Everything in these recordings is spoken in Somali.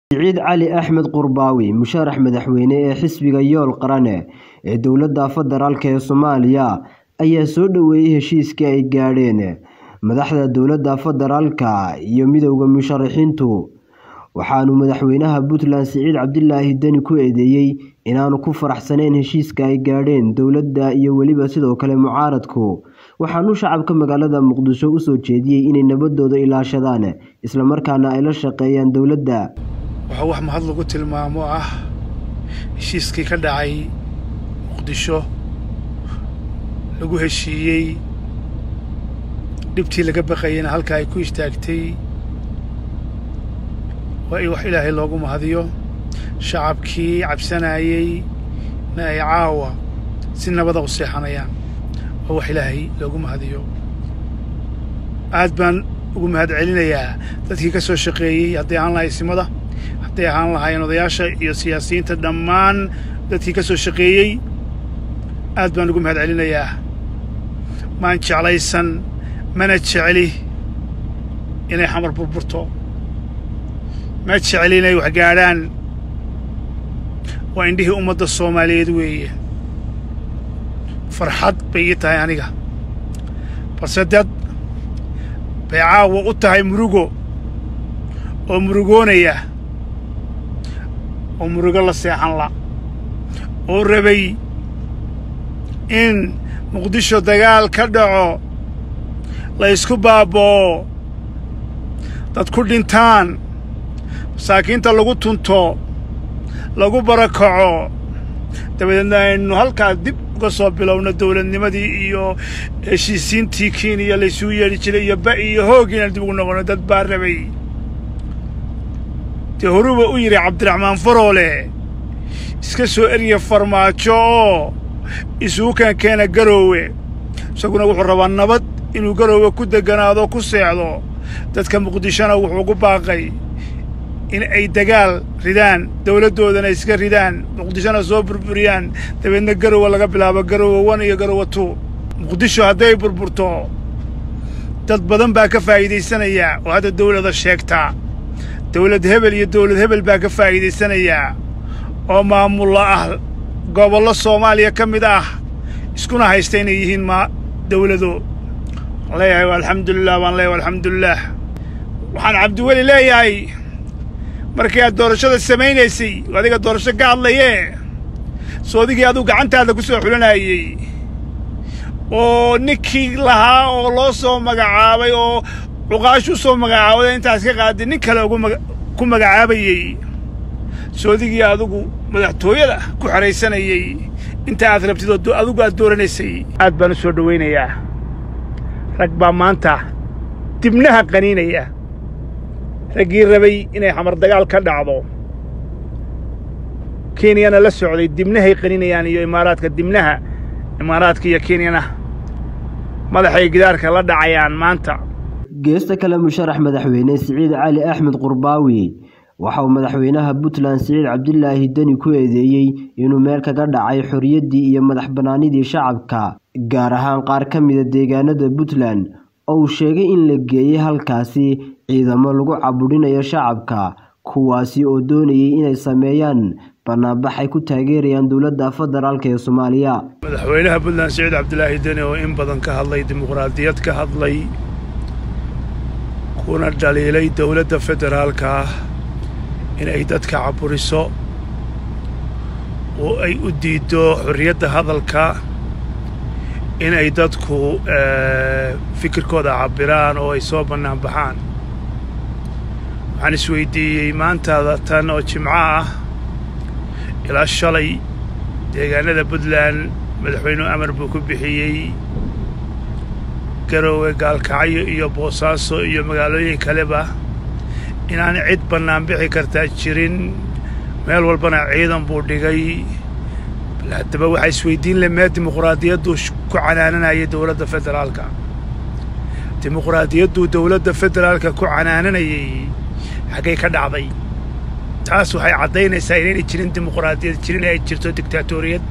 Siciid Cali Axmed Qurbaawi musharax madaxweyne ee xisbiga yool qarane ee dowladda federaalk ee Soomaaliya ayaa soo dhaweeyay heshiiskii ay gaadheen madaxda dowladda federaalka iyo midowda musharaxiintu waxaanu madaxweynaha Puntland Siciid Cabdilaahi Deni ku eedeeyay inaanu ku faraxsanayn heshiiska ay gaadheen dowladda iyo weliba sidoo kale mucaaradku waxaanu shacabka magaalada Muqdisho u soo jeediyay inay nabadooda ilaashadaan isla markaana ay la shaqeeyaan dowladda waxaa wax mahad lagu tilmaamo ah heshiiskii ka dhacay muqdisho lagu heshiiyey dhibtii laga baqayeyna halka ay ku istaagtay waa in wax ilaahay loogu mahadiyo shacabkii cabsanayey na ay caawa si nabada u seexanayaan waa wax ilaahay loogu mahadiyo aad baan ugu mahad celinayaa dadkii ka soo shaqeeyey hadday ahaan lahay simada hadday ahaan lahaayeen odayaasha iyo siyaasiyiinta dhammaan dadkii ka soo shaqeeyey aad baan ugu mahad celinayaa maan jeclaysan mana jecli inay xamar burburto ma jecli inay wax gaadhaan waa indhihii ummadda soomaaliyeed weeye farxad bay ii tahay aniga balse dad bay caawa u tahay murugo oo murugoonaya oo murugo la seexan la oo rabay in muqdisho dagaal ka dhaco la ysku baaba'o dad ku dhintaan masaakiinta lagu tunto lagu barakaco dabadeedna aynu halkaa dib uga soo bilowno dowladnimadii iyo heshiisiintii kenya laysuu yeedhi jiray iyo ba iyo hoog inaan dib ugu noqono dad baa rabay dee horuba u yidhi cabdiraxmaan faroole iska soo erya farmaajo oo isugu keenkeena garoowe isaguna wuxuu rabaa nabad inuu garoowe ku degganaado ku seexdo dadka muqdishona wuxuu gu baaqay in ay dagaal ridaan dowladdoodana iska ridaan muqdishona soo burburiyaan dabeedna garowe laga bilaabo garowe wan iyo garowe tu muqdisho hadday burburto dad badan baa ka faa'iidaysanaya oo hadda dawlada sheegta dawlad hebel iyo dawlad hebel baa ka faa'iidaysanayaa oo maamulla ah gobollo soomaaliya ka mid ah iskuna haysta inay yihiin ma dawlado waxaan leeyahay alxamdulilah baan leeyahay alxamdulilah waxaan cabdiweli leeyahay markii aad doorashada samaynaysay adiga doorasho ka hadlayee soodigii aduu gacantaada ku soo xulanayey oo ninkii lahaa oo loo soo magacaabay oo cuqaashu soo magacaabada intaas ka qaaday nin kale ugu ku magacaabayey soodigii adigu madaxtooyada ku xahaysanayey inta aad rabtid oo adigu aad dooranaysay aad baan u soo dhowaynayaa rag baa maanta dibnaha qaniinaya raggii rabay inay xamar dagaal ka dhacdo kenyana la socday dibnahay qaninayaan iyo imaaraadka dibnaha imaaraadka iyo kenyana madaxay gidaarka la dhacayaan maanta geesta kale musharax madaxweyne siciid cali axmed qurbaawi waxa uu madaxweynaha puntland siciid cabdilaahi deni ku eedeeyey inuu meel kaga dhacay xorriyaddii iyo madax bannaanidii shacabka gaar ahaan qaar ka mida deegaanada puntland oo uu sheegay in la geeyey halkaasi ciidamo lagu cabudhinayo shacabka kuwaasi oo doonayay inay sameeyaan banaanbax ay ku taageerayaan dowladda federaalk ee soomaaliya madaxweynaha puntland siciid cabdilaahi deni oo in badan ka hadlay dimuqraadiyad ka hadlay kuna dhaliilay dowladda federaalka ah inay dadka caburiso oo ay u diiddo xorriyadda hadalka inay dadku fikirkooda cabbiraan oo ay soo bannaan baxaan waxaan isweydiiyey maantaada tan oo jimco ah ilaa shalay deegaanada puntland madaxweynuhu amar buu ku bixiyey garoowe gaalkacyo iyo boosaaso iyo magaalooyin kaleba inaan cid bannaan bixi kartaa jirin meel walbana ciidan buu dhigay bal haddaba waxaa isweydiin le mee dimuqraadiyadduu ku canaananayay dowladda federaalka dimuqraadiyadduu dowladda federaalka ku canaananayay xaggay ka dhacday taas waxay caddaynaysaa inaynay jirin dimuqraadiyad jirin ay jirto dictaatoriyad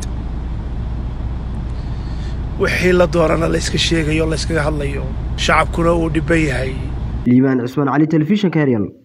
wixii la doonana layska sheegayo layskaga hadlayo shacabkuna uu dhibban yahay liibaan cusmaan cali telefishinka heryal